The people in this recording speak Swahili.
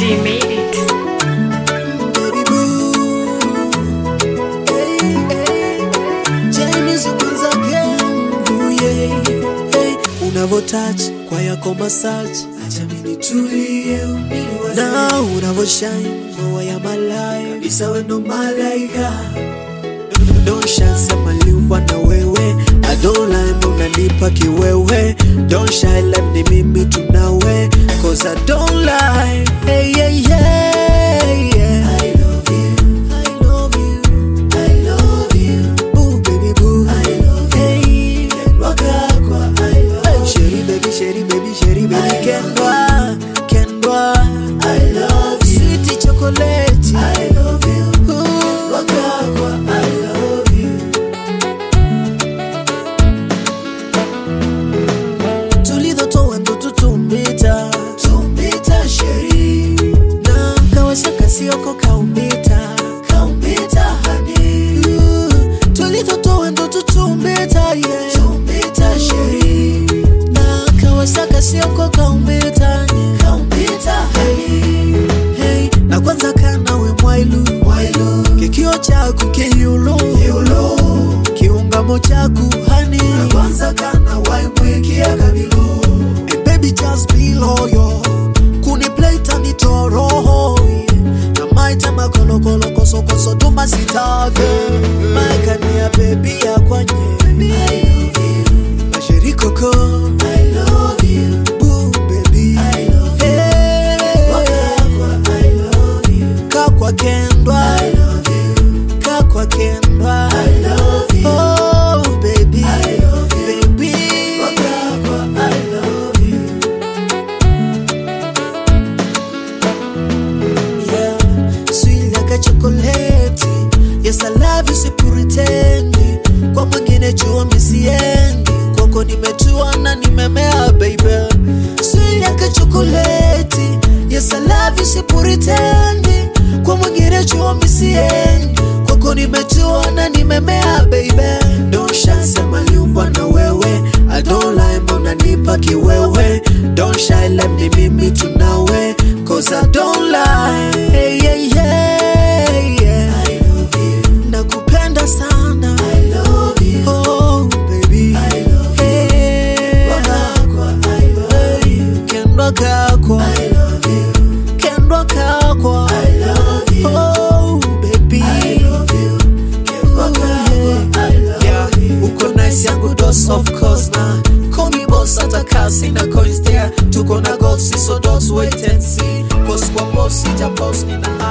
G made it. Baby boo. Hey, hey. Chinese kwanza again. Ooh, yeah. Hey. Unavo touch kwa yako massage acha mimi nitulie umiliwaze na unavo shine maua ya malaya kabisa we ndo malaika Don't shine sema liumbwa na wewe I don't lie unanipa kiwewe Don't shine like ni mimi tunawe Cause I don't lie hey, yeah, yeah, yeah. I love you I love you I love you Boo baby boo I love you hey. Waka kwa I love you Sherry baby Sherry baby Sherry baby Kendwa Kendwa I love you Sweetie chocolate I love you Waka kwa I love you tulidhotoa ndo tutumbita tumbita sheri na kawasaka sioko kaumbita kaumbita hani tulidhotoa ndo tutumbita yeah. tumbita sheri na kawasaka sioko kaumbita yeah. kaumbita hani hey. na kwanza kanawe mwailu mwailu kikio chaku kiyulu yulu kiungamo chaku hani na kwanza kana waimwikia kabilu and baby just be loyal kuni play tani toroho yeah. na maita makolokolo kosokoso tuma sitage maikania bebi ya kwanye mashirikoko I love you. Boo, baby. I love you. Hey. Kakwa kendwa kakwa kendwa oh baby baby yeah sweet like a chocolate yes I love you sipuritendi kwa mwingine jua misiendi kwako nimetua na nimemea baby sweet like a chocolate yes I love you sipuritendi kwa mwingine jua misiendi kwako nimetua na nimemea baby don't shy sema liumbwa na wewe I don't lie mbona nipa kiwewe don't shy let me mimi tunawe cause I don't lie hey, yeah, yeah, yeah. I love you. nakupenda sana I love you. oh baby I love hey. Wakakwa, I love you. kendwa kakwa I love you. kendwa kakwa I love you. oh baby I love you. kendwa kakwa I love yeah. you. uko nice yangu dos of course na call me boss hata kasi na coins there tuko na goals so don't wait and see boss kwa boss ija boss nina